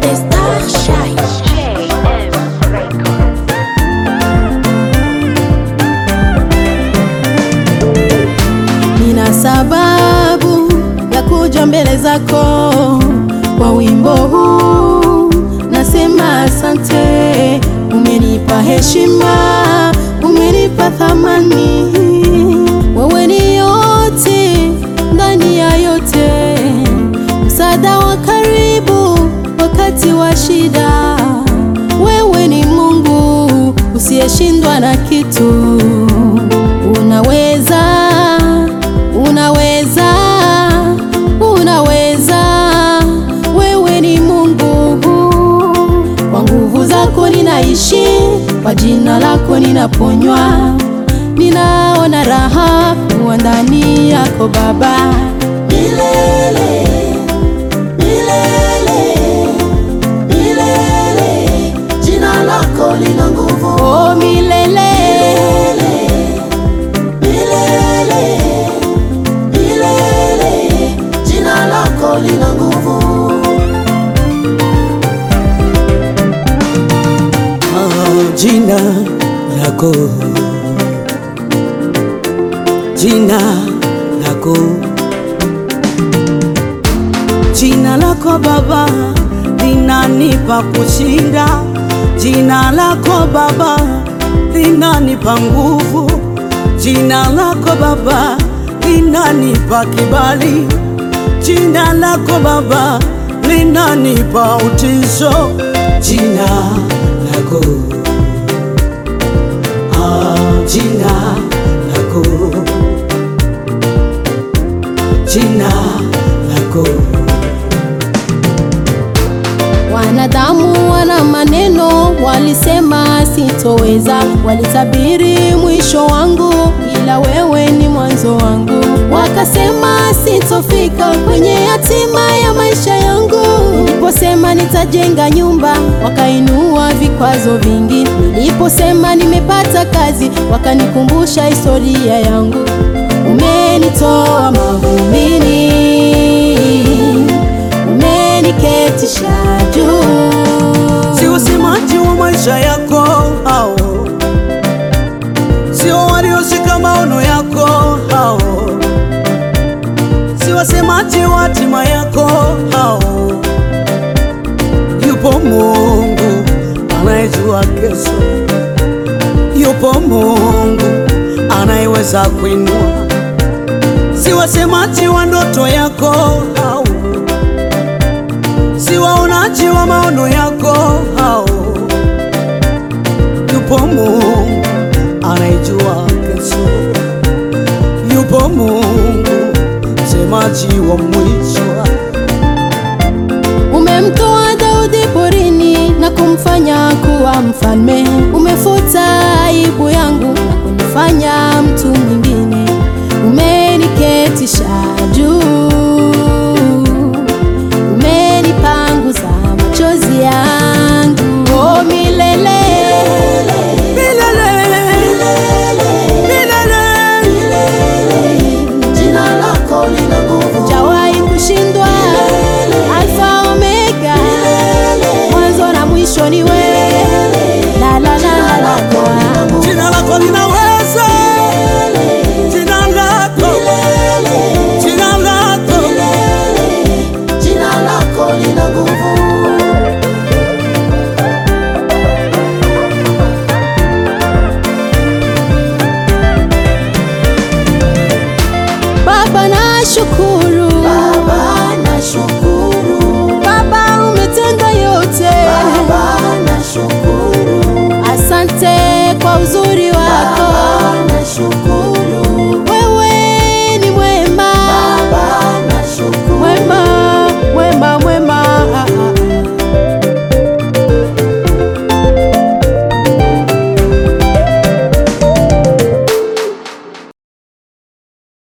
Star Shine. Nina sababu ya kuja mbele zako kwa wimbo huu, nasema asante. Umenipa heshima, umenipa thamani, wewe ni yote ndani ya yote, msaada wa karibu wakati wa shida. Wewe ni Mungu usiyeshindwa na kitu, unaweza unaweza unaweza, wewe ni Mungu. Kwa nguvu zako ninaishi, kwa jina lako ninaponywa, ninaona raha kuwa ndani yako Baba, milele milele milele, jina lako lina nguvu, oh milele milele milele, jina lako lina nguvu. Ah, jina lako jina lako jina lako Baba linanipa kushinda, jina lako Baba linanipa nguvu, jina lako Baba linanipa kibali, jina lako Baba linanipa utisho, jina lako ah, jina lako jina lako Wanadamu wana maneno, walisema sitoweza, walitabiri mwisho wangu, ila wewe ni mwanzo wangu. Wakasema sitofika kwenye hatima ya maisha yangu. Niliposema nitajenga nyumba, wakainua vikwazo vingi. Niliposema nimepata kazi, wakanikumbusha historia yangu. Umenitoa mavumbini umeniketisha juu. sio usemaji wa maisha yako hao, sio walioshika maono yako hao, sio wasemaji wa hatima yako hao. Yupo Mungu anayejua kesho, yupo Mungu anayeweza kuinua, si wasemaji wa ndoto yako hao si waonaji wa maono yako hao. Yupo Mungu anayejua kesho, yupo Mungu msemaji wa mwisho. Umemtoa Daudi porini na kumfanya kuwa mfalme. Umefuta aibu yangu na kunifanya mtu mwingine. Umeniketisha juu, umenipanguza machozi yangu. Oh, milele Milele, milele, jina lako lina nguvu, hujawahi kushindwa. Alfa Omega, mwanzo na mwisho ni wewe. La la la la la la. jina lako linaweza, jina lako, jina lako Jina lako lina nguvu. Baba nashukuru, Baba nashukuru, Baba umetenda yote, Baba nashukuru, asante kwa uzuri